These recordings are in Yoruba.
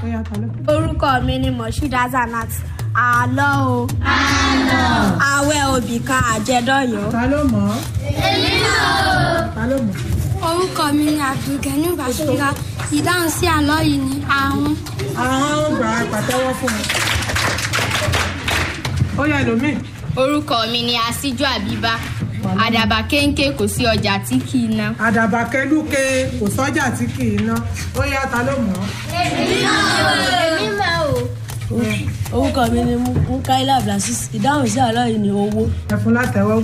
ó yá ta ló. orúkọ mi ni moshood azanat àlọ́ o àwẹ̀ òbí kan àjẹdọ́yọ̀. ta ló mọ̀ ọ́. ta ló mọ̀. orúkọ mi ni abdulgani bashira ìdáhùn sí àlọ́ yìí ni àrùn. àwọn gbà pàtẹ́wọ́ fún mi. ó yá ẹlòmíì. orúkọ mi ni asíjú àbíbá àdàbà kéńké kò sí ọjà tí kì í ná. àdàbà kẹlúke kò sọ́jà tí kì í ná ó yá ta ló mọ̀ ọ́. orúkọ mi ni mukaila abdulaziz ìdáhùn sí àlọ́ yìí ni owó. ẹ fún látẹ̀wọ́.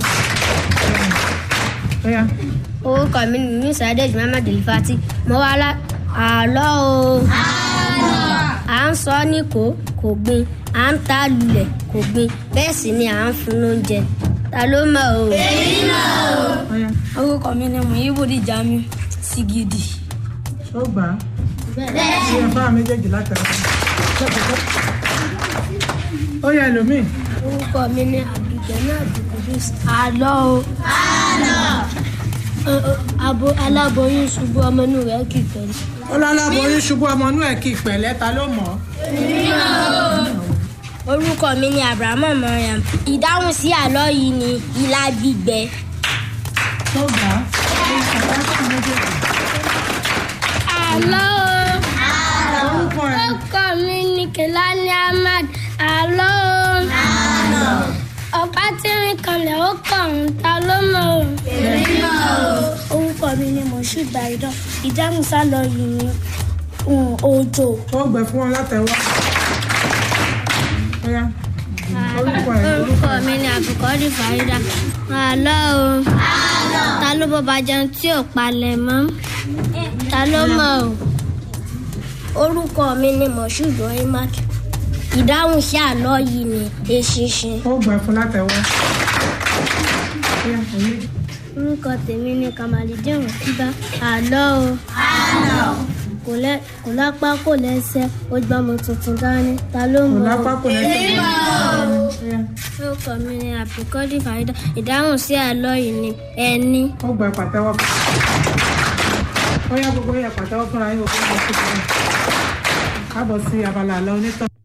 ó yá. orúkọ mi ni musa adéjì muhammad elifati mo wá lá àlọ́ o. à ń sọ ní kò kò gbin à ń ta lulẹ̀ kò gbin bẹ́ẹ̀ sì ni à ń fún lóúnjẹ ta ló mọ̀ o. ó yá. orúkọ mi ni muhibudi jamiu sigidi. ó gbà á. bẹ́ẹ̀ ṣe ẹ fáwọn méjèèjì látẹ̀wọ́. ó yá ẹlòmíì. orúkọ mi ni abdulgani abdulkudus àlọ́ o. abo aláboyún ṣubú ọmọ inú rẹ̀ kì í pẹ̀lú. ó láláboyún ṣubú ọmọ inú ẹ̀ kí ìpẹ̀lẹ́ ta ló mọ̀ ọ́. orúkọ mi ni abrahamu mariam ìdáhùn sí àlọ́ yìí ni ilá gbígbẹ. ó gbà á. àlọ́ o. orúkọ ẹ̀. orúkọ mi ni kelani ahmad àlọ́ o. ọ̀pá tí rìn kanlẹ̀ ó kàn ń ta ló mọ̀ o. orúkọ mi ni moshood baido ìdáhùn sálọ yìí ni um, òjò. ó gbẹ fún wọn látẹ̀wọ́. ó yá. orúkọ ẹ̀. orúkọ mi ni àbùkọ́dì farida àlọ́ o ta ló bọ́ba jẹun tí ò palẹ̀ mọ́ ta ló mọ̀ o orúkọ mi ni moshood oimak ìdáhùn sí àlọ́ yìí ni eṣinṣin. ó gbẹ fún látẹ̀wọ́. ó yá òye. orúkọ tèmi ni kamalidin òkúta àlọ́ o kò lẹ́- kò lápá kò lẹ́sẹ̀ ó gbọ́ ọmọ tuntun dání ta ló kò mọ̀ lápá o. kò lẹ́sẹ̀. ó yá. orúkọ mi ni àbùkọ́dì farida ìdáhùn sí àlọ́ yìí ni ẹni. ó gbẹ pàtẹ́wọ́ fún. ó yá gbogbo yẹ pàtẹ́wọ́ fúnra yín òkú ọmọ tuntun. káàbọ̀ sí abala àlọ́ onítàn.